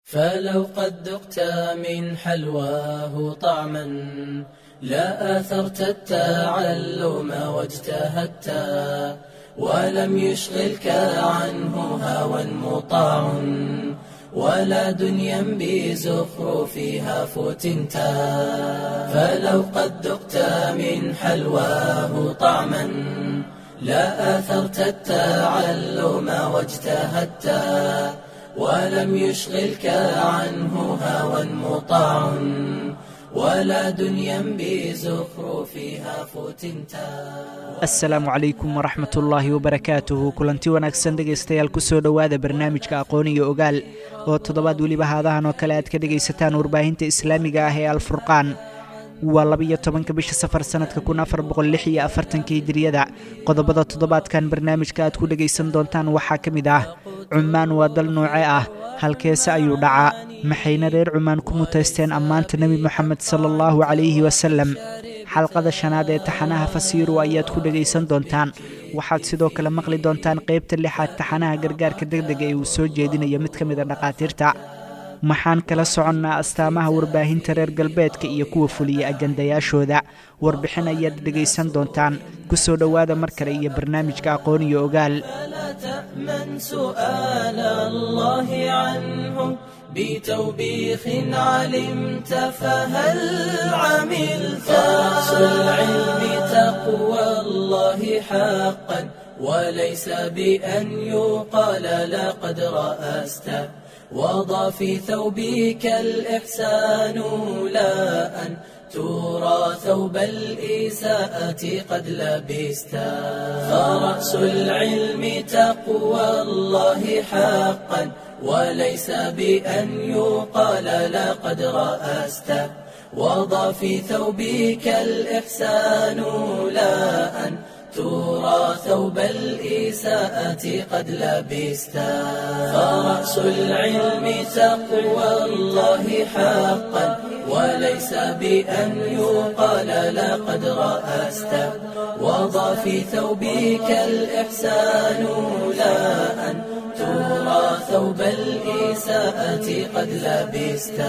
فلو قد ذقت من حلواه طعما لا آثرت التعلم واجتهدت ولم يشغلك عنه هوى مطاع ولا دنيا بزخرفها فتنت فلو قد ذقت من حلواه طعما لا آثرت التعلم واجتهدت ولم يشغلك عنه هوى مطاع ولا دنيا بزخرفها فتنتا asalaamu calaykum waraxmat ullaahi wabarakaatuhu kulanti wanaagsan dhegaystayaal kusoo dhowaada barnaamijka aqooniyo ogaal oo toddobaad weliba haadahan oo kale aad ka dhegaysataan warbaahinta islaamiga ah ee alfurqaan waa labiyo tobanka bisha safar sannadka kun afar boqol lix iyo afartanka hijiriyada qodobada toddobaadkan barnaamijka aad ku dhegaysan doontaan waxaa ka mid ah cumaan waa dal nooce ah halkeese ayuu dhacaa maxayna reer cumaan ku mutaysteen ammaanta nebi moxamed sala allahu calayhi wasalem xalqada shanaad ee taxanaha fasiiru ayaad ku dhegaysan doontaan waxaad sidoo kale maqli doontaan qaybta lixaad taxanaha gargaarka degdega ee uu soo jeedinayo mid ka mid a dhakhaatiirta maxaan kala soconnaa astaamaha warbaahinta reer galbeedka iyo kuwa fuliya ajandayaashooda warbixin ayaad dhegaysan doontaan ku soo dhowaada mar kale iyo barnaamijka aqoon iyo ogaal فلا تأمن سؤال الله عنه بتوبيخ علمت فهل عملت رأس العلم تقوى الله حقا وليس بأن يقال لقد رأست وضع في ثوبك الإحسان لا أن ترى ثوب الإساءة قد لبست فرأس العلم تقوى الله حقا وليس بأن يقال لقد رأست وضع في ثوبك الإحسان لا أن ترى ثوب الإساءة قد لبست فرأس العلم تقوى الله حقا وليس بأن يقال لقد رأست وضع في ثوبك الإحسان لا أن ترى ثوب الإساءة قد لبست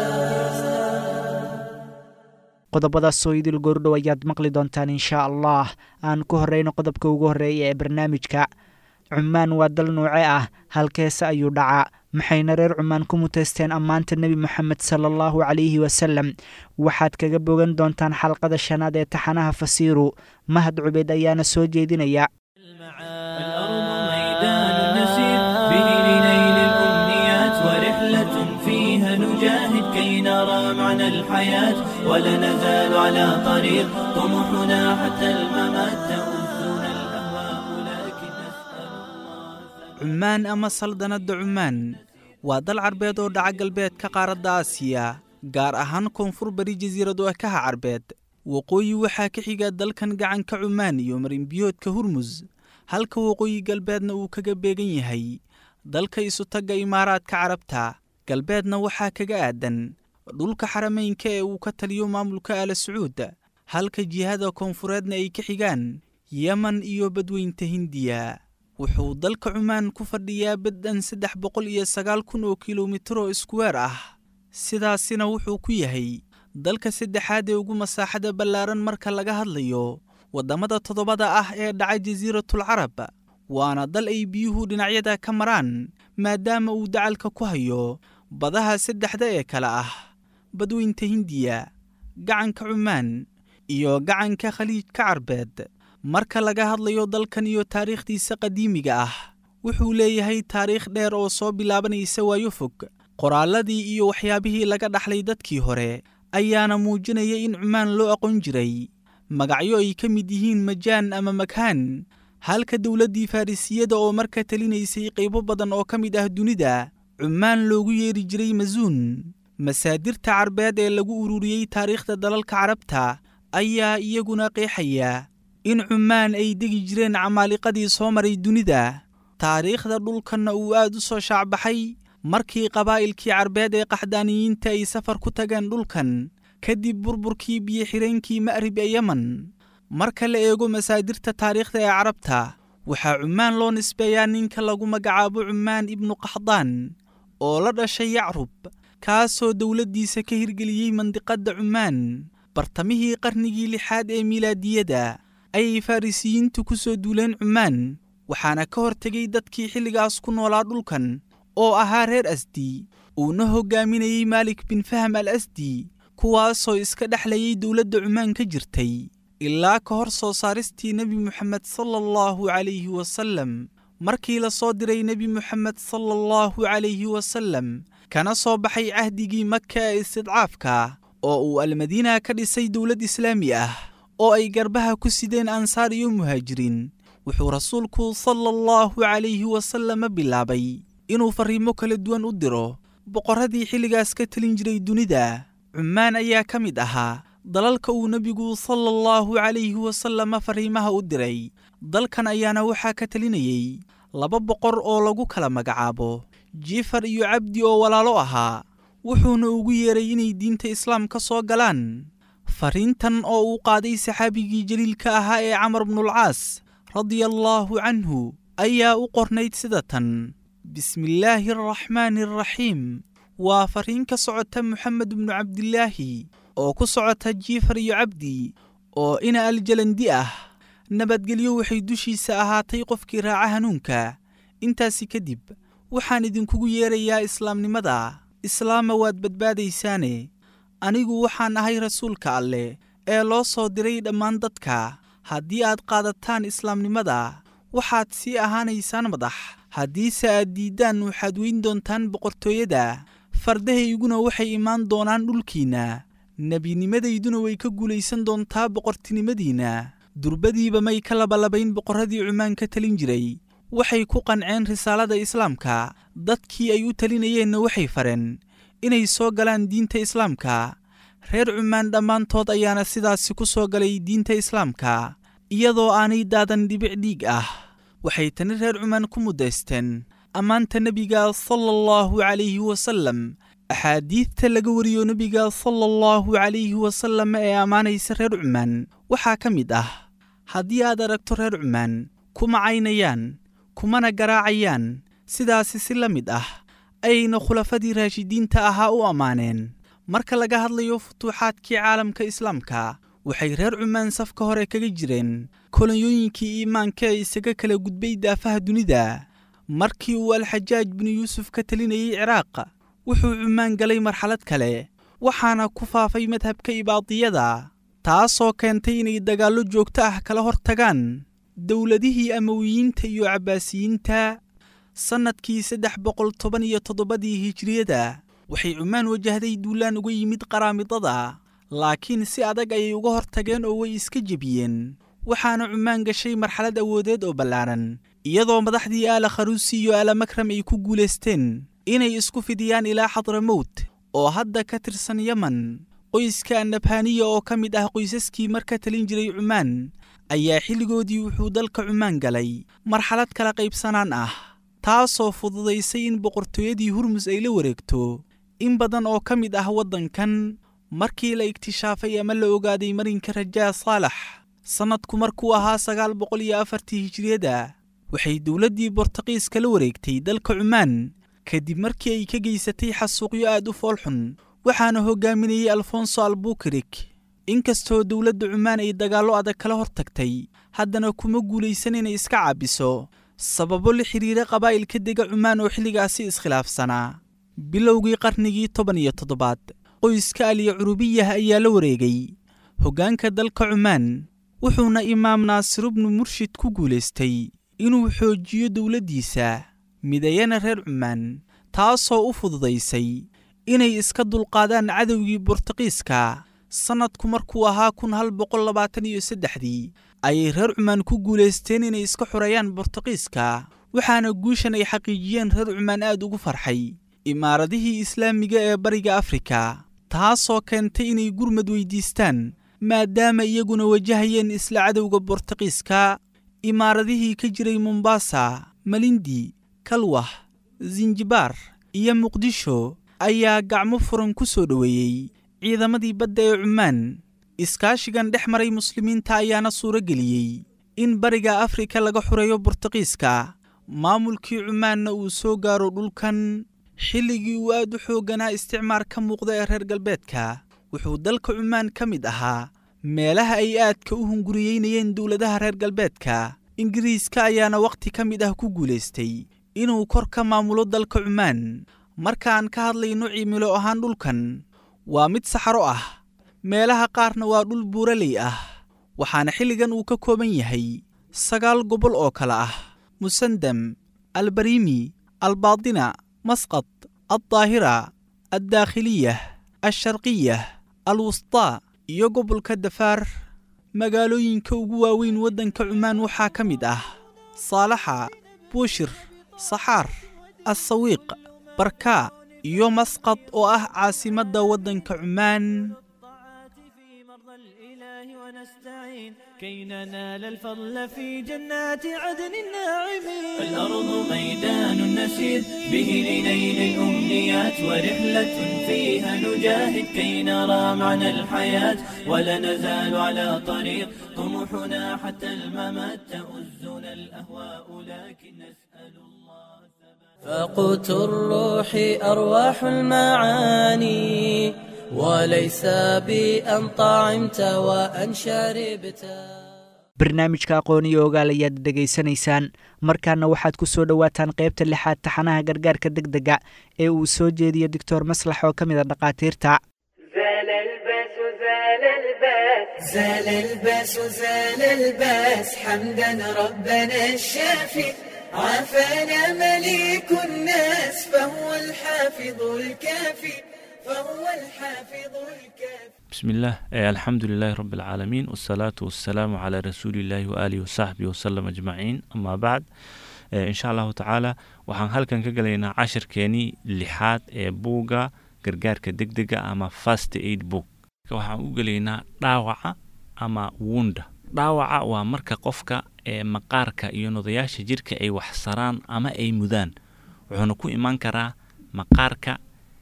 qodobadaasoo idil goordhow ayaad maqli doontaan inshaa allah aan ku horreyno qodobka ugu horreeya ee barnaamijka cumaan waa dal nuuce ah halkeese ayuu dhacaa maxayna reer cumaan ku mutaysteen ammaanta nebi moxamed sala allahu calayhi wasalem waxaad kaga bogan doontaan xalqada shanaad ee taxanaha fasiiru mahad cubeed ayaana soo jeedinaya الأرض ميدان نسير به لنيل الأمنيات ورحلة فيها نجاهد كي نرى معنى الحياة ولا نزال على طريق طموحنا حتى الممات تؤذنا الأهواء لكن نسأل الله cumaan ama saldanadda cumaan waa dal carbeed oo dhaca galbeedka qaaradda aasiya gaar ahaan koonfur bari jasiiradu ekaha carbeed waqooyi waxaa ka xiga dalkan gacanka cumaan iyo marinbiyoodka hurmus halka waqooyi galbeedna uu kaga beegan yahay dalka isutagga imaaraadka carabta galbeedna waxaa kaga aadan dhulka xarameynka ee uu ka taliyo maamulka aala sacuud halka jihada koonfureedna ay ka xigaan yeman iyo badweynta hindiya wuxuu dalka cumaan ku fadhiyaa baddan saddex boqol iyo sagaal kun oo kilomitiro iskuweer ah sidaasina wuxuu ku yahay dalka saddexaad ee ugu masaaxada ballaaran marka laga hadlayo waddamada toddobada ah ee dhaca jasiiratul carab waana dal ay biyuhu dhinacyada ka maraan maadaama uu dacalka ku hayo badaha saddexda ee kale ah badweynta hindiya gacanka cumaan iyo gacanka khaliijka carbeed marka laga hadlayo dalkan iyo taariikhdiisa qadiimiga ah wuxuu leeyahay taariikh dheer oo soo bilaabanaysa waayo fog qoraalladii iyo waxyaabihii laga dhaxlay dadkii hore ayaana muujinaya in cumaan loo aqoon jiray magacyo ay ka mid yihiin majaan ama makhaan halka dowladdii farrisiyada oo marka talinaysay qaybo badan oo ka mid ah dunida cumaan loogu yeeri jiray masuun masaadirta carbeed ee lagu ururiyey taariikhda dalalka carabta ayaa iyaguna qeexaya in cumaan ay degi jireen camaaliqadii soo maray dunida taariikhda dhulkanna uu aad u soo shaacbaxay markii qabaa'ilkii carbeed ee qaxdaaniyiinta ay safar ku tageen dhulkan kadib burburkii biyo-xireenkii ma'rib ee yemen marka la eego masaadirta taariikhda ee carabta waxaa cumaan loo nisbeeyaa ninka lagu magacaabo cumaan ibnu qaxdaan oo la dhashay yacrub kaasoo dowladdiisa ka hirgeliyey mandiqadda cumaan bartamihii qarnigii lixaad ee milaadiyada ayay farrisiyiintu ku soo duuleen cumaan waxaana ka hortegay dadkii xilligaas ku noolaa dhulkan oo ahaa reer asdi uuna hoggaaminayey maalik bin fahm al asdi kuwaasoo iska dhexlayay dowladda cumaan ka jirtay ilaa ka hor soo saaristii nebi moxamed sala allahu calayhi wasallam markii la soo diray nebi moxamed sala allahu calayhi wasallam kana soo baxay cahdigii maka ee istidcaafka oo uu almadiina ka dhisay dowlad islaami ah oo ay garbaha ku sideen ansaar iyo muhaajiriin wuxuu rasuulku sala allahu calayhi wasalama bilaabay inuu farriimo kala duwan u diro boqorradii xilligaas ka telin jiray dunida cumaan ayaa ka mid ahaa dalalka uu nebigu sala allahu calayhi wasalama farriimaha u diray dalkan ayaana waxaa ka telinayey laba boqor oo lagu kala magacaabo jifar iyo cabdi oo walaalo ahaa wuxuuna ugu yeeray inay diinta islaam ka soo galaan farriintan oo uu qaaday saxaabigii jaliilka ahaa ee camar bnulcaas radia allaahu canhu ayaa u qornayd sida tan bismillaahi araxmaani araxiim waa farriin ka socota moxamed bnu cabdilaahi oo ku socota jiifar iyo cabdi oo ina aljalandi ah nabadgelyo waxay dushiisa ahaatay qofkii raaca hanuunka intaasi kadib waxaan idinkugu yeerayaa islaamnimada islaama waad badbaadaysaane anigu waxaan ahay rasuulka alleh ee loo soo diray dhammaan dadka haddii aad qaadataan islaamnimada waxaad sii ahaanaysaan madax haddiise aad diiddaan waxaad weyn doontaan boqortooyada fardahayguna waxay imaan doonaan dhulkiinna nebinimadayduna way ka guulaysan doontaa boqortinimadiinna durbadiiba may ka labalabayn boqorradii cumaan ka telin jiray waxay ku qanceen risaalada islaamka dadkii ay u talinayeenna waxay fareen inay soo galaan diinta islaamka reer cumaan dhammaantood ayaana sidaasi ku soo galay diinta islaamka iyadoo aanay daadan dhibic dhiig ah waxay tani reer cumaan ku muddaysteen ammaanta nebiga sala allahu calayhi wasallam axaadiidta laga wariyo nebiga sala allahu calayhi wasallam ee ammaanaysa reer cumaan waxaa ka mid ah haddii aad aragto reer cumaan kuma caynayaan kumana garaacayaan sidaasi si la mid ah ayayna khulafadii raashidiinta ahaa u ammaaneen marka laga hadlayo futuuxaadkii caalamka islaamka waxay reer cumaan safka hore kaga jireen kolonyooyinkii iimaanka ee isaga kala gudbay daafaha dunida markii uu alxajaaj binu yuusuf ka telinayey ciraaq wuxuu cumaan galay marxalad kale waxaana ku faafay madhabka ibaadiyada taasoo keentay inay dagaallo joogto ah kala hor tagaan dowladihii amawiyiinta iyo cabbaasiyiinta sannadkii saddex boqol toban iyo toddobadii hijiriyada waxay cumaan wajahday duulaan uga yimid qaraamidada laakiin si adag ayay uga hor tageen oo way iska jebiyeen waxaana cumaan gashay marxalad awoodeed oo ballaaran iyadoo madaxdii aala kharuusi iyo aala makram ay ku guulaysteen inay isku fidiyaan ilaa xadramowt oo hadda ka tirsan yeman qoyska annabhaniya oo ka mid ah qoysaskii marka talin jiray cumaan ayaa xilligoodii wuxuu dalka cumaan galay marxalad kala qaybsanaan ah taasoo fududaysay in boqortooyadii hurmus ay la wareegto in badan oo ka mid ah waddankan markii la iktishaafay ama la ogaaday marinka rajaa saalax sannadku markuu ahaa sagaal boqol iyo afartii hijiriyada waxay dowladdii bortaqiiska la wareegtay dalka cumaan kadib markii ay ka geysatay xasuuqyo aad u foolxun waxaana hoggaaminayey alfonso albukirik inkastoo dowladda cumaan ay dagaallo adag kala hor tagtay haddana kuma guulaysan inay iska caabiso sababo la xidhiira qabaa'ilka dega cumaan oo xilligaasi iskhilaafsanaa bilowgii qarnigii toban iyo toddobaad qoyska aliya curubiyah ayaa la wareegay hoggaanka dalka cumaan wuxuuna imaam naasirubnu murshid ku guulaystay inuu xoojiyo dowladdiisa midayana reer cumaan taasoo u fududaysay inay iska dulqaadaan cadowgii bortaqiiska sannadku markuu ahaa kun hal boqol labaatan iyo saddexdii ayay reer cumaan ku guulaysteen inay iska xoreeyaan bortaqiiska waxaana guushan ay xaqiijiyeen reer cumaan aad ugu farxay imaaradihii islaamiga ee bariga afrika taasoo keentay inay gurmad weydiistaan maadaama iyaguna wajahayeen isla cadowga bortaqiiska imaaradihii ka jiray mombasa malindi kalwah sinjibaar iyo muqdisho ayaa gacmo furan ku soo dhoweeyey ciidamadii badda ee cumaan iskaashigan dhex maray muslimiinta ayaana suuro geliyey in bariga afrika laga xureeyo bortaqiiska maamulkii cumaanna uu soo gaaro dhulkan xilligii uu aad u xoogganaa isticmaar ka muuqda ee reer galbeedka wuxuu dalka cumaan ka mid ahaa meelaha ay aadka u hunguriyeynayeen dowladaha reer galbeedka ingiriiska ayaana wakhti ka mid ah ku guulaystay inuu kor ka maamulo dalka cumaan markaan ka hadlayno cimilo ahaan dhulkan waa mid saxaro ah meelaha qaarna waa dhul buuraley ah waxaana xilligan uu ka kooban yahay sagaal gobol oo kale ah musandam albariimi albaadina masqad addaahira addaakhiliyah alsharqiyah alwustaa iyo gobolka dafaar magaalooyinka ugu waaweyn waddanka cumaan waxaa ka mid ah saalaxa buushir saxaar assawiiq barkaa iyo masqad oo ah caasimadda waddanka cumaan في مرضى الإله ونستعين كي ننال الفضل في جنات عدن الناعمين الأرض ميدان نسير به لنيل الأمنيات ورحلة فيها نجاهد كي نرى معنى الحياة ولا نزال على طريق طموحنا حتى الممات تؤزنا الأهواء لكن نسأل الله فقوت الروح أرواح المعاني وليس بأن طعمت وأن شربت barnaamijka aqoon iyo ogaal ayaad dhegaysanaysaan markaana waxaad ku soo dhowaataan qaybta lixaad taxanaha gargaarka deg dega ee uu soo jeediyo doctor maslax oo ka mid a dhakhaatiirta زال الباس زال الباس زال الباس زال الباس حمدا ربنا الشافي عافانا مليك الناس فهو الحافظ الكافي فهو الحافظ الكافي بسم الله آه، الحمد لله رب العالمين والصلاة والسلام على رسول الله وآله وصحبه وسلم أجمعين أما بعد آه، إن شاء الله تعالى waxaan halkan ka galaynaa cashirkeenii lixaad ee buugga gargaarka degdega ama fast aid book waxaan u gelaynaa dhaawaca ama wunda dhaawaca waa marka qofka ee maqaarka iyo nodayaasha jirka ay wax saraan ama ay mudaan wuxuuna ku imaan karaa maqaarka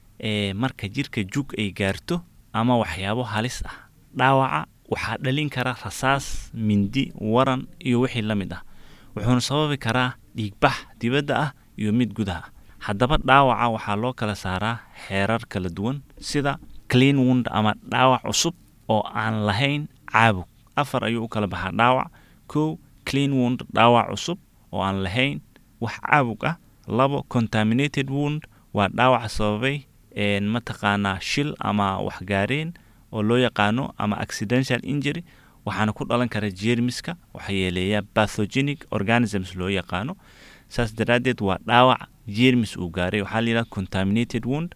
ee marka jirka jug ay gaarto ama waxyaabo halis ah dhaawaca waxaa dhalin kara rasaas mindi waran iyo wixii la mid ah wuxuuna sababi karaa dhiigbax dibadda ah iyo mid gudaha ah haddaba dhaawaca waxaa loo kala saaraa xeerar kala duwan sida clean wound ama dhaawac cusub oo aan lahayn caabug afar ayuu u kala baxaa dhaawac kow clean wound dhaawac cusub oo aan lahayn wax caabug ah labo contaminated wound waa dhaawac sababay een mataqaanaa shil ama waxgaareen oo loo yaqaano ama accidental injury waxaana ku dhalan kara jeermiska waxaa yeeleeya pathogenic organisms loo yaqaano saas daraaddeed waa dhaawac jeermis uu gaaray waxaa layidhaha contaminated wound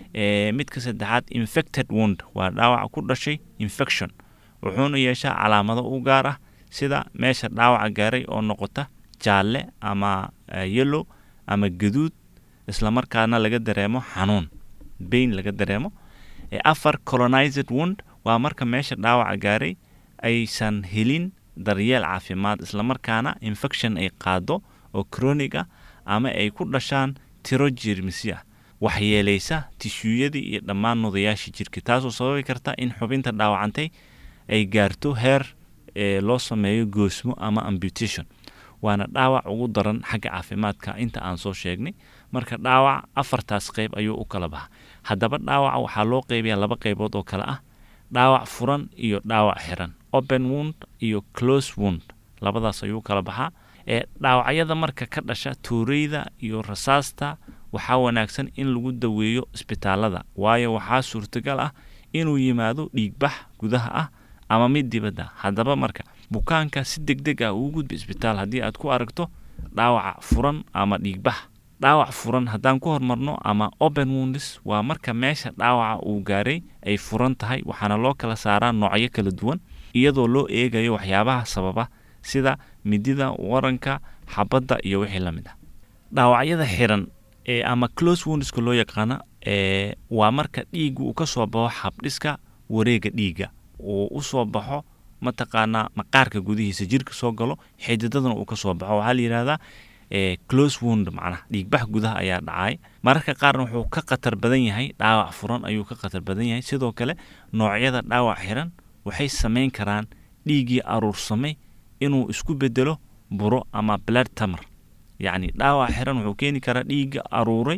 ee midka saddexaad infected wound waa dhaawac ku dhashay infection wuxuuna yeeshaa calaamado u gaar ah sida meesha dhaawaca gaaray oo noqota jaalle ama eh, yellow ama gaduud islamarkaana laga dareemo xanuun bain laga dareemo ee afar colonized wound waa marka meesha dhaawaca gaaray aysan helin daryeel caafimaad islamarkaana infection ay qaado oo chronic ah ama ay ku dhashaan tiro jeermisyo ah waxyeelaysa tishuyadii iyo dhammaan nodayaasha jirka taasoo sababi karta in xubinta dhaawacantay ay gaarto heer ee loo sameeyo goosmo ama amputation waana dhaawac ugu daran xagga caafimaadka inta aan soo sheegnay marka dhaawac afartaas qayb ayuu u kala baxa haddaba dhaawaca waxaa loo qeybayaa laba qaybood oo kale ah dhaawac furan iyo dhaawac xiran open wound iyo close wound labadaas ayuu u kala baxaa ee dhaawacyada marka ka dhasha tuureyda iyo rasaasta waxaa wanaagsan in lagu daweeyo isbitaalada waayo waxaa suurtagal ah inuu yimaado dhiigbax gudaha ah ama mid dibadda haddaba marka bukaanka si deg deg ah ugu gudba isbitaal haddii aad ku aragto dhaawaca furan ama dhiigbax dhaawac furan haddaan ku hormarno ama open wounds waa marka meesha dhaawaca uu gaaray ay furan tahay waxaana loo kala saaraa noocyo kala duwan iyadoo loo eegayo waxyaabaha sababa sida midida waranka xabadda iyo wixii la mid ah dhaawacyada xiran ee ama close woundska loo yaqaano ee waa marka dhiiggu uu ka soo baxo xabdhiska wareega dhiigga uu u soo baxo mataqaanaa maqaarka gudihiisa jirka soo galo xididadana uu ka soo baxo waxaa la yidhahdaa ee close wound macnaha dhiigbax gudaha ayaa dhacay mararka qaarna wuxuu ka khatar badan yahay dhaawac furan ayuu ka khatar badan yahay sidoo kale noocyada dhaawac xiran waxay samayn karaan dhiiggii aruursamay inuu isku bedelo buro ama blood tamar yacni dhaawac xiran wuxuu keeni karaa dhiigga aruuray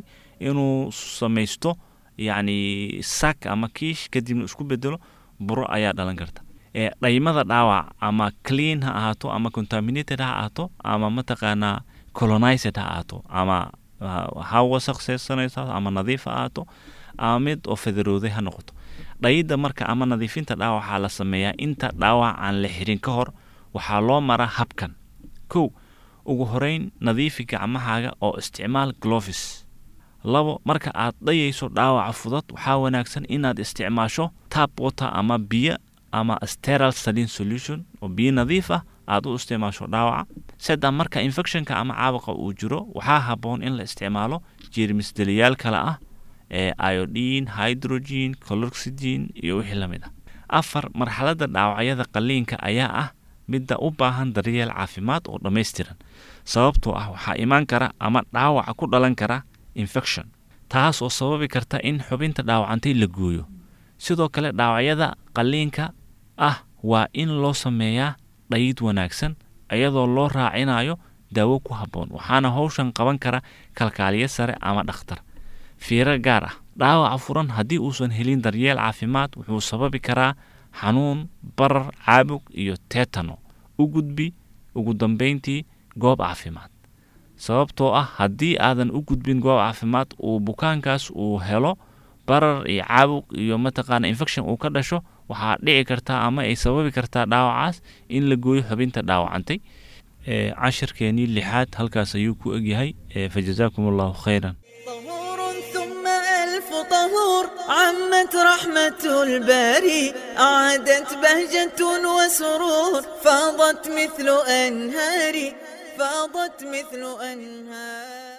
inuu samaysto yacni sak ama kiish kadibna isku bedelo buro ayaa dhalan karta ee dhaymada dhaawac ama clean ha ahaato ama contaminated ha ahaato ama mataqaanaa colonized ha ahaato ama ha wasaqseysanayso ama nadiif ha ahaato ama mid oo federooday ha noqoto dhayidda marka ama nadiifinta dhaawac waxaa la sameeyaa inta dhaawac aan la xirin ka hor waxaa loo maraa habkan kow ugu horeyn nadiifi gacmahaaga oo isticmaal glovis labo marka aad dhayayso dhaawaca fudud waxaa wanaagsan inaad isticmaasho tap water ama biyo ama steral salin solution oo biyo nadiif ah aad u isticmaasho dhaawaca saddex marka infectionka ama caabuqa uu jiro waxaa habboon in la isticmaalo jeermisdeliyaal kale ah ee iodine hydrogen coloxygen iyo wixii la mid ah afar marxaladda dhaawacyada qalliinka ayaa ah midda u baahan daryeel caafimaad oo dhammaystiran sababtoo ah waxaa imaan kara ama dhaawaca ku dhalan kara infection taas oo sababi karta in xubinta dhaawacantay la gooyo sidoo kale dhaawacyada qalliinka ah waa in loo sameeyaa dhayid wanaagsan iyadoo loo raacinayo daawo ku habboon waxaana howshan qaban kara kalkaaliyo sare ama dhakhtar fiiro gaar ah dhaawaca furan haddii uusan helin daryeel caafimaad wuxuu sababi karaa xanuun barar caabug iyo tetano u gudbi ugu dambayntii goob caafimaad sababtoo ah haddii aadan u gudbin goob caafimaad uu bukaankaas uu helo barar iyo caabuq iyo mataqaana infection uu ka dhasho waxaa dhici kartaa ama ay sababi kartaa dhaawacaas in la gooyo xubinta dhaawacantay cashirkeenii lixaad halkaas ayuu ku egyahay fajazaakum allahu khayran طهور ثم ألف طهور عمت رحمة الباري أعادت بهجة وسرور فاضت مثل أنهار فاضت مثل أنهار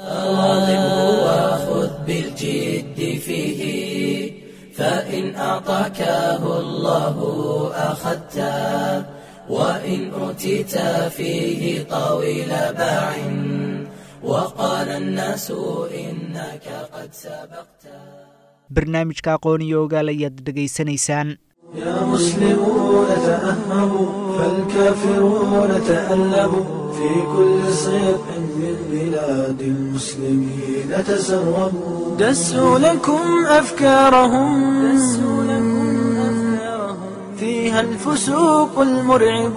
واظبه وخذ بالجد فيه فإن أعطاكه الله أخذته وإن أوتيت فيه طويل باع وقال الناس إنك قد سبقت barnaamijka aqoon iyo ogaal ayaad dhegaysanaysaan يا مسلمون تأهبوا فالكافرون تألبوا في كل صيف من بلاد المسلمين تسربوا دسوا لكم أفكارهم دسوا لكم أفكارهم فيها الفسوق المرعب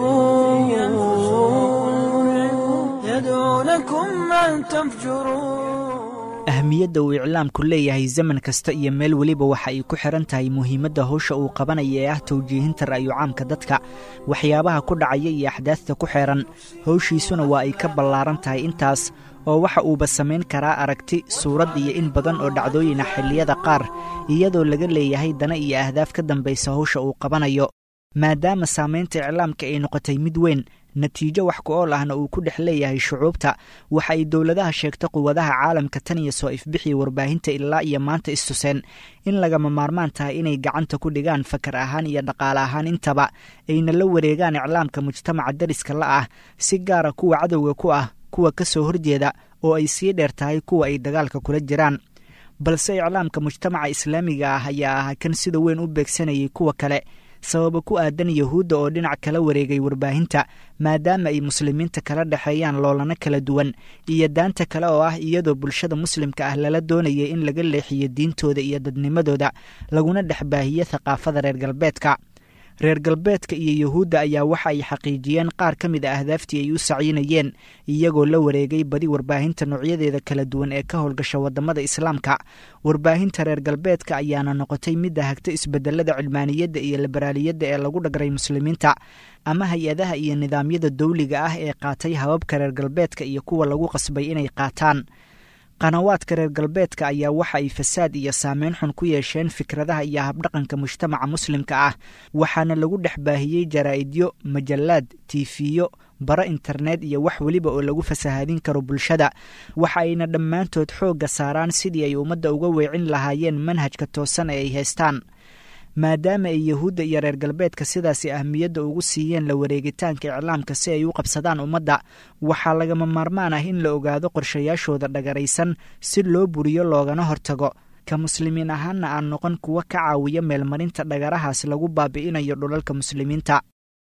يدعونكم أن تفجروا ahmiyadda uu iclaamku leeyahay zaman kasta iyo meel weliba waxa ay ku xihan tahay muhiimadda howsha uu qabanaya ee ah tawjiihinta ra'yu caamka dadka waxyaabaha ku dhacaya iyo axdaasta ku xeehan howshiisuna waa ay ka ballaaran tahay intaas oo waxa uuba samayn karaa aragti suurad iyo in badan oo dhacdooyina xilliyada qaar iyadoo laga leeyahay dana iyo ahdaaf ka dambaysa howsha uu qabanayo maadaama saamaynta iclaamka ay noqotay mid weyn natiijo wax ku ool ahna uu ku dhex leeyahay shucuubta waxa ay dowladaha sheegta quwadaha caalamka tan iyo soo ifbixiya warbaahinta ilaa iyo maanta istuseen in lagama maarmaan tahay inay gacanta ku dhigaan fakar ahaan iyo dhaqaale ahaan intaba ayna la wareegaan iclaamka mujtamaca dariska la ah si gaara kuwa cadowga ku ah kuwa ka soo horjeeda oo ay sii dheer tahay kuwa ay dagaalka kula jiraan balse iclaamka mujtamaca islaamiga ah ayaa ah kan sida weyn u beegsanayay kuwa kale sababa ku aadan yahuudda oo dhinac kala wareegay warbaahinta maadaama ay muslimiinta kala dhexeeyaan loolana kala duwan iyo daanta kale oo ah iyadoo bulshada muslimka ah lala doonayay in laga leexiyo diintooda iyo dadnimadooda laguna dhex baahiyo thaqaafada reer galbeedka reer galbeedka iyo yuhuudda ayaa waxa ay xaqiijiyeen qaar ka mid a ahdaaftii ay u saciinayeen iyagoo la wareegay badi warbaahinta noocyadeeda kala duwan ee ka howlgasha waddamada islaamka warbaahinta reer galbeedka ayaana noqotay midda hagta isbedelada cilmaaniyadda iyo liberaaliyadda ee lagu dhagray muslimiinta ama hay-adaha iyo nidaamyada dawliga ah ee qaatay hababka reer galbeedka iyo kuwa lagu qasbay inay qaataan qanawaadka reer galbeedka ayaa waxa ay fasaad iyo saameyn xun ku yeesheen fikradaha iyo habdhaqanka mujtamaca muslimka ah waxaana lagu dhex baahiyey jaraa'idyo majallaad tiifiyo bara internet iyo wax weliba oo lagu fasahaadin karo bulshada waxa ayna dhammaantood xoogga saaraan sidii ay ummadda uga weecin lahaayeen manhajka toosan ee ay haystaan maadaama ay yahuudda iyo reer galbeedka sidaasi ahmiyadda ugu siiyeen la wareegitaanka iclaamka si ay u qabsadaan ummadda waxaa lagama maarmaan ah in la ogaado qorshayaashooda dhagaraysan si loo buriyo loogana hortago ka muslimiin ahaanna aan noqon kuwa ka caawiya meelmarinta dhagarahaas lagu baabi'inayo dhulalka muslimiinta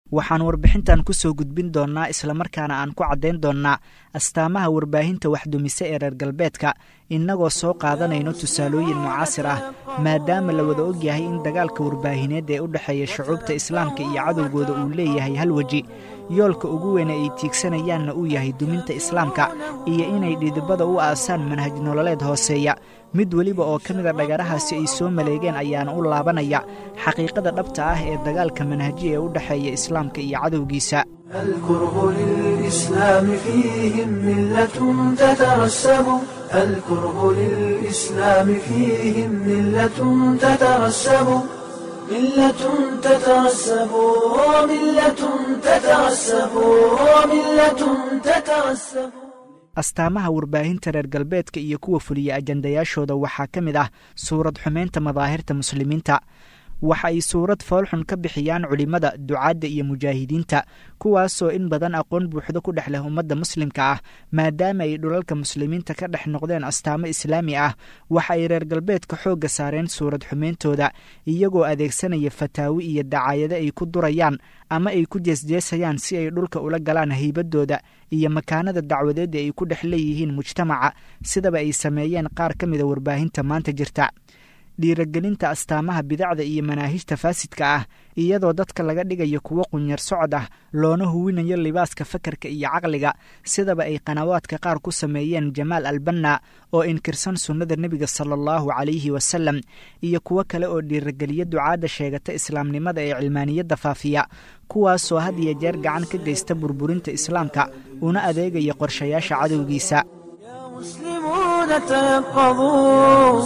waxaan warbixintan ku soo gudbin doonnaa islamarkaana aan ku caddayn doonnaa astaamaha warbaahinta waxdumise ee reer galbeedka innagoo soo qaadanayno tusaalooyin mucaasir ah maadaama la wada ogyahay in dagaalka warbaahineed ee u dhexeeya shucuubta islaamka iyo cadowgooda uu leeyahay hal weji yoolka ugu weyne ay tiigsanayaanna uu yahay duminta islaamka iyo inay dhidibada u aasaan manhaj nololeed hooseeya mid weliba oo ka mida dhagarahaasi ay soo maleegeen ayaana u laabanaya xaqiiqada dhabta ah ee dagaalka manhaji ee u dhexeeya islaamka iyo cadowgiisa الكره للإسلام فيهم ملة تترسب الكره للإسلام فيهم ملة تترسب ملة تترسب ملة تترسب ملة تترسب astaamaha warbaahinta reer galbeedka iyo kuwa fuliya ajandayaashooda waxaa ka mid ah suurad xumeynta madaahirta muslimiinta waxa ay suurad foolxun ka bixiyaan culimmada ducaadda iyo mujaahidiinta kuwaasoo in badan aqoon buuxdo ku dhex leh ummadda muslimka ah maadaama ay dhulalka muslimiinta ka dhex noqdeen astaamo islaami ah waxa ay reer galbeedka xoogga saareen suurad xumeyntooda iyagoo adeegsanaya fataawi iyo dacaayado ay ku durayaan ama ay ku jeesjeesayaan si ay dhulka ula galaan haybadooda iyo makaanada dacwadeeda ay ku dhex leeyihiin mujtamaca sidaba ay sameeyeen qaar ka mida warbaahinta maanta jirta dhiiragelinta astaamaha bidacda iyo manaahijta faasidka ah iyadoo dadka laga dhigayo kuwo qunyar socod ah loona huwinayo libaaska fakarka iyo caqliga sidaba ay qanawaadka qaar ku sameeyeen jamaal albanna oo inkirsan sunnada nebiga sala allahu calayhi wasalam iyo kuwo kale oo dhiirageliya ducaadda sheegata islaamnimada ee cilmaaniyadda faafiya kuwaasoo had iyo jeer gacan ka geysta burburinta islaamka una adeegaya qorshayaasha cadowgiisa مسلمون تيقظوا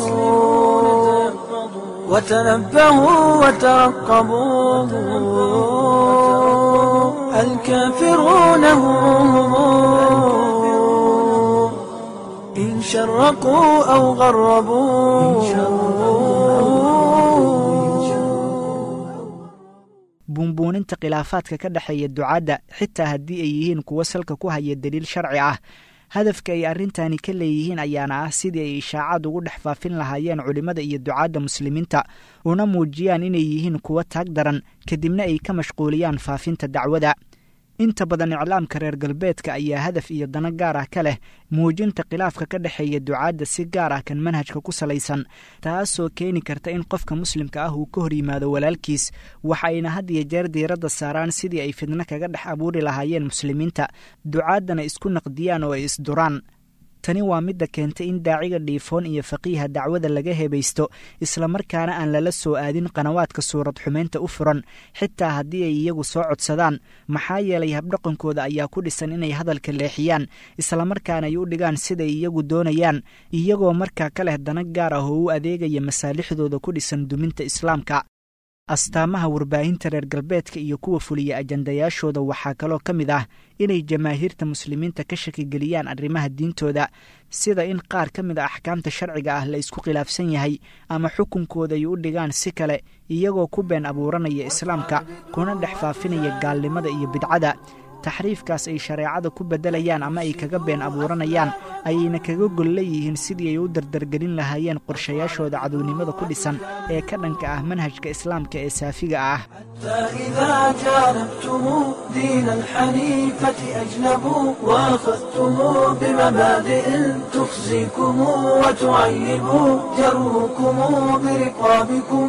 وتنبهوا وترقبوا الكافرون هم إن شرقوا أو غربوا buunbuuninta khilaafaadka ka dhexeeya ducaadda xitaa haddii ay yihiin kuwo salka ku haya daliil sharci ah hadafka ay arrintani ka leeyihiin ayaana ah sidii ay ishaacad ugu dhex faafin lahaayeen culimmada iyo ducaadda muslimiinta una muujiyaan inay yihiin kuwo taag daran kadibna ay ka mashquuliyaan faafinta dacwada inta badan iclaamka reer galbeedka ayaa hadaf iyo dano gaar ah ka leh muujinta khilaafka ka dhexeeya ducaadda si gaar ah kan manhajka ku salaysan taasoo keeni karta in qofka muslimka ah uu ka hor yimaado walaalkiis waxa ayna had iyo jeer diiradda saaraan sidii ay fidno kaga dhex abuuri lahaayeen muslimiinta ducaaddana isku naqdiyaan oo ay isduraan tani waa midda keentay in daaciga dhiifoon iyo faqiiha dacwada laga hebaysto islamarkaana aan lala soo aadin qanawaadka suurad xumeynta u furan xitaa haddii ay iyagu soo codsadaan maxaa yeelay habdhaqankooda ayaa ku dhisan inay hadalka leexiyaan islamarkaana ay u dhigaan siday iyagu doonayaan iyagoo markaa ka leh dana gaar ah oo u adeegaya masaalixdooda ku dhisan duminta islaamka astaamaha warbaahinta reer galbeedka iyo kuwa fuliya ajandayaashooda waxaa kaloo ka mid ah inay jamaahiirta muslimiinta ka shakigeliyaan arrimaha diintooda sida in qaar ka mid a axkaamta sharciga ah la isku khilaafsan yahay ama xukunkooda ay u dhigaan si kale iyagoo ku been abuuranaya islaamka kuna dhex faafinaya gaalnimada iyo bidcada taxriifkaas ay shareecada ku beddelayaan ama ay kaga been abuuranayaan ayayna kaga gol leeyihiin sidii ay u dardargelin lahaayeen qorshayaashooda cadownimada ku dhisan ee ka dhanka ah manhajka islaamka ee saafiga ah إذا جانبتم دين الحنيفة أجنبوا وأخذتم بمبادئ تخزيكم وتعيب جروكم برقابكم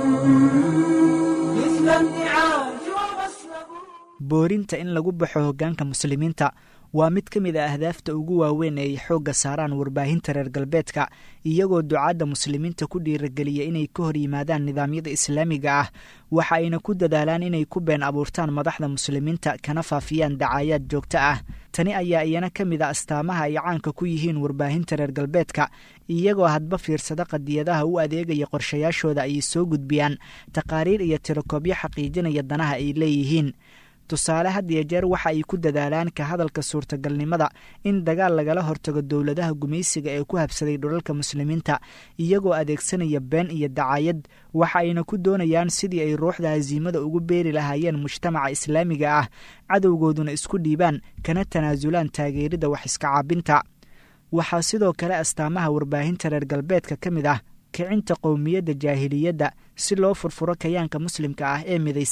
مثل النعاج ومسلب boorinta in lagu baxo hoggaanka muslimiinta waa mid ka mid a ahdaafta ugu waaweyn ee ay xoogga saaraan warbaahinta reer galbeedka iyagoo ducaadda muslimiinta ku dhiirageliya inay ka hor yimaadaan nidaamyada islaamiga ah waxa ayna ku dadaalaan inay ku been abuurtaan madaxda muslimiinta kana faafiyaan dacaayaad joogto ah tani ayaa iyana ka mid a astaamaha ay caanka ku yihiin warbaahinta reer galbeedka iyagoo hadba fiirsada qadiyadaha u adeegaya qorshayaashooda ayay soo gudbiyaan taqaariir iyo tirokoobyo xaqiijinaya danaha ay leeyihiin tusaale had iyo jeer waxa ay ku dadaalaan ka hadalka suurtagalnimada in dagaal lagala hortago dowladaha gumaysiga ee ku habsaday dhulalka muslimiinta iyagoo adeegsanaya been iyo dacayad waxa ayna ku doonayaan sidii ay ruuxda hasiimada ugu beeri lahaayeen mujtamaca islaamiga ah cadowgooduna isku dhiibaan kana tanaasulaan taageerida wax iska caabinta waxaa sidoo kale astaamaha warbaahinta reer galbeedka ka mid ah kicinta qowmiyadda jaahiliyadda si loo furfuro kayaanka muslimka ah ee midaysan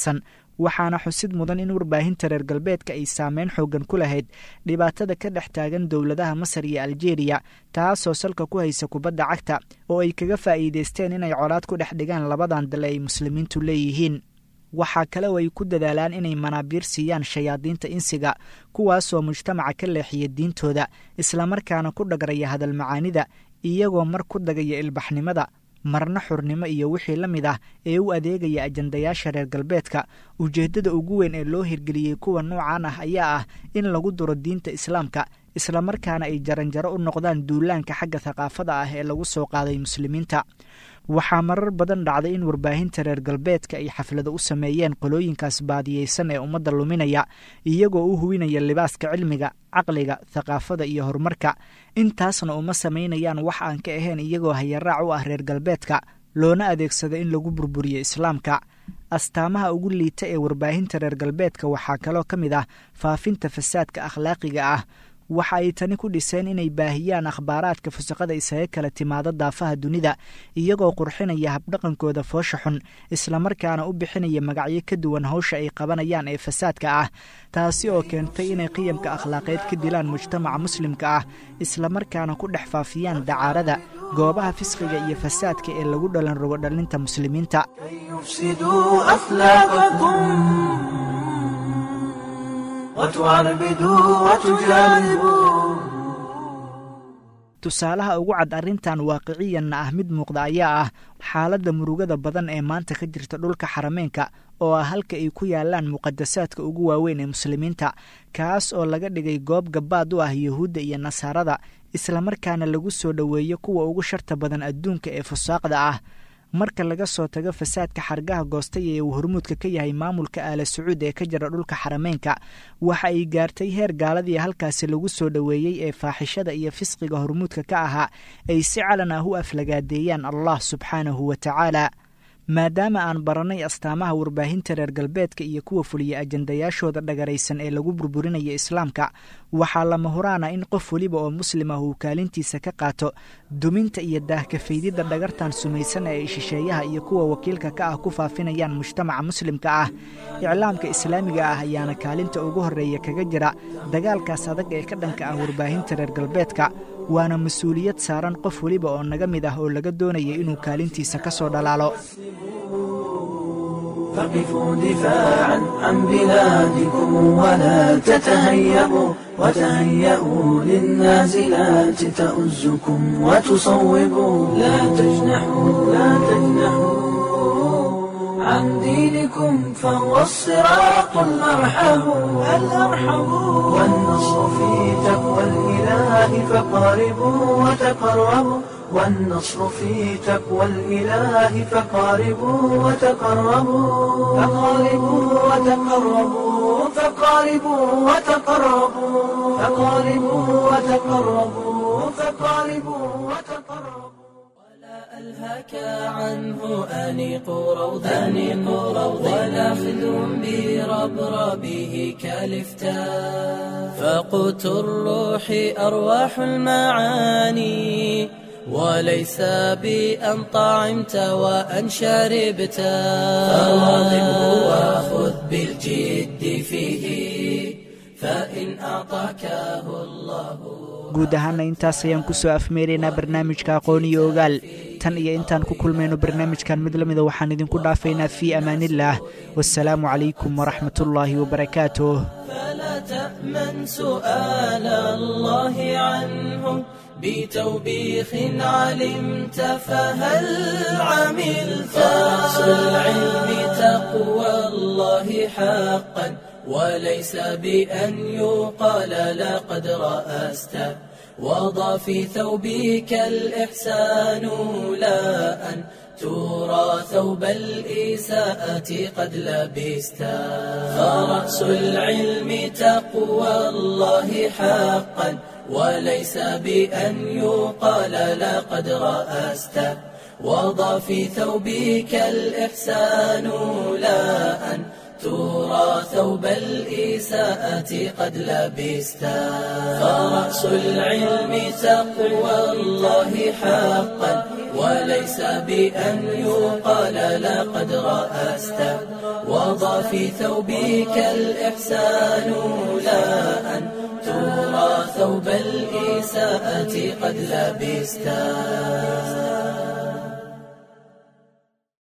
waxaana xusid mudan in warbaahinta reer galbeedka ay saameyn xoogan ku lahayd dhibaatada ka dhex taagan dowladaha masar iyo aljeeriya taasoo salka ku haysa kubadda cagta oo ay kaga faa'iidaysteen inay colaad ku dhex dhigaan labadan dale ay muslimiintu leeyihiin waxaa kale oo ay ku dadaalaan inay manaabiir siiyaan shayaadiinta insiga kuwaasoo mujtamaca ka leexiya diintooda islamarkaana ku dhagraya hadal macaanida iyagoo mar ku dagaya ilbaxnimada marna xurnimo iyo wixii la mid ah ee u adeegaya ajandayaasha reer galbeedka ujeeddada ugu weyn ee loo hirgeliyey kuwa noocan ah ayaa ah in lagu duro diinta islaamka islamarkaana ay jaranjaro u noqdaan duulaanka xagga thaqaafada ah ee lagu soo qaaday muslimiinta waxaa marar badan dhacday in warbaahinta reer galbeedka ay xaflado u sameeyeen qolooyinkaas baadiyeysan ee ummadda luminaya iyagoo u huwinaya libaaska cilmiga caqliga thaqaafada iyo horumarka intaasna uma samaynayaan wax aan ka ahayn iyagoo hayaraac u ah reer galbeedka loona adeegsado in lagu burburiyo islaamka astaamaha ugu liita ee warbaahinta reer galbeedka waxaa kaloo ka mid ah faafinta fasaadka akhlaaqiga ah waxa ay tani ku dhiseen inay baahiyaan akhbaaraadka fusaqada isaga kala timaado daafaha dunida iyagoo qurxinaya habdhaqankooda foosha xun islamarkaana u bixinaya magacyo ka duwan hawsha ay qabanayaan ee fasaadka ah taasi oo keentay inay qiyamka akhlaaqeed ka dilaan mujtamaca muslimka ah islamarkaana ku dhex faafiyaan dacaarada goobaha fisqiga iyo fasaadka ee lagu dhalan rogo dhalinta muslimiinta tusaalaha ugu cad arrintan waaqiciyanna ah mid muuqda ayaa ah xaaladda murugada badan ee maanta ka jirta dhulka xarameenka oo ah halka ay ku yaalaan muqadasaadka ugu waaweyn ee muslimiinta kaas oo laga dhigay goob gabaad u ah yuhuudda iyo nasaarada islamarkaana lagu soo dhoweeyo kuwa ugu sharta badan adduunka ee fusaaqda ah marka laga soo tago fasaadka xargaha goostay ee uu hormuudka ka yahay maamulka aala sacuud ee ka jira dhulka xarameynka waxa ay gaartay heer gaaladii halkaasi lagu soo dhoweeyey ee faaxishada iyo fisqiga hormuudka ka ahaa ay si calan ah u aflagaadeeyaan allah subxaanahu wa tacaala maadaama aan barannay astaamaha warbaahinta reer galbeedka iyo kuwa fuliya ajandayaashooda dhagaraysan ee lagu burburinaya islaamka waxaa lama huraana in qof weliba oo muslim ah uu kaalintiisa ka qaato duminta iyo daahkafaydidda dhagartan sumaysan ee ay shisheeyaha iyo kuwa wakiilka ka ah ku faafinayaan mujtamaca muslimka ah iclaamka islaamiga ah ayaana kaalinta ugu horreeya kaga jira dagaalkaas adag ee ka dhanka ah warbaahinta reer galbeedka waana mas-uuliyad saaran qof weliba oo naga mid ah oo laga doonaya inuu kaalintiisa ka soo dhalaalo فقفوا دفاعا عن بلادكم ولا تتهيبوا وتهيئوا للنازلات تؤزكم وتصوبوا لا تجنحوا لا تجنحوا عن دينكم فهو الصراط الأرحم الأرحم والنصر في تقوى الإله فقاربوا وتقربوا والنصر في تقوى الإله فقاربوا وتقربوا فقاربوا وتقربوا فقاربوا وتقربوا فقاربوا وتقربوا فقاربوا وتقربوا ألهك عنه أنيق روض أنيق روض ولا خذ بربربه كالفتاء فقوت الروح أرواح المعاني وليس بأن طعمت وأن شربت فواظبه وخذ بالجد فيه فإن أعطاكه الله guud ahaana intaas ayaan ku soo afmeeraynaa barnaamijka aqoon iyo ogaal tan iyo intaan ku kulmayno barnaamijkan mid la mida waxaan idinku dhaafaynaa fii amaanillaah wasalaamu calaykum waraxmatullaahi wabarakaatuh فلا تأمن سؤال الله عنه بتوبيخ علمت فهل عملت رأس العلم تقوى الله حقا وليس بأن يقال لقد رأست وضع في ثوبك الإحسان لا أن ترى ثوب الإساءة قد لبست فرأس العلم تقوى الله حقا وليس بأن يقال لقد رأست وضع في ثوبك الإحسان لا أن ترى ثوب الإساءة قد لبست فرأس العلم تقوى الله حقا وليس بأن يقال لقد رأست وضع في ثوبك الإحسان لا أن ترى ثوب الإساءة قد لبستا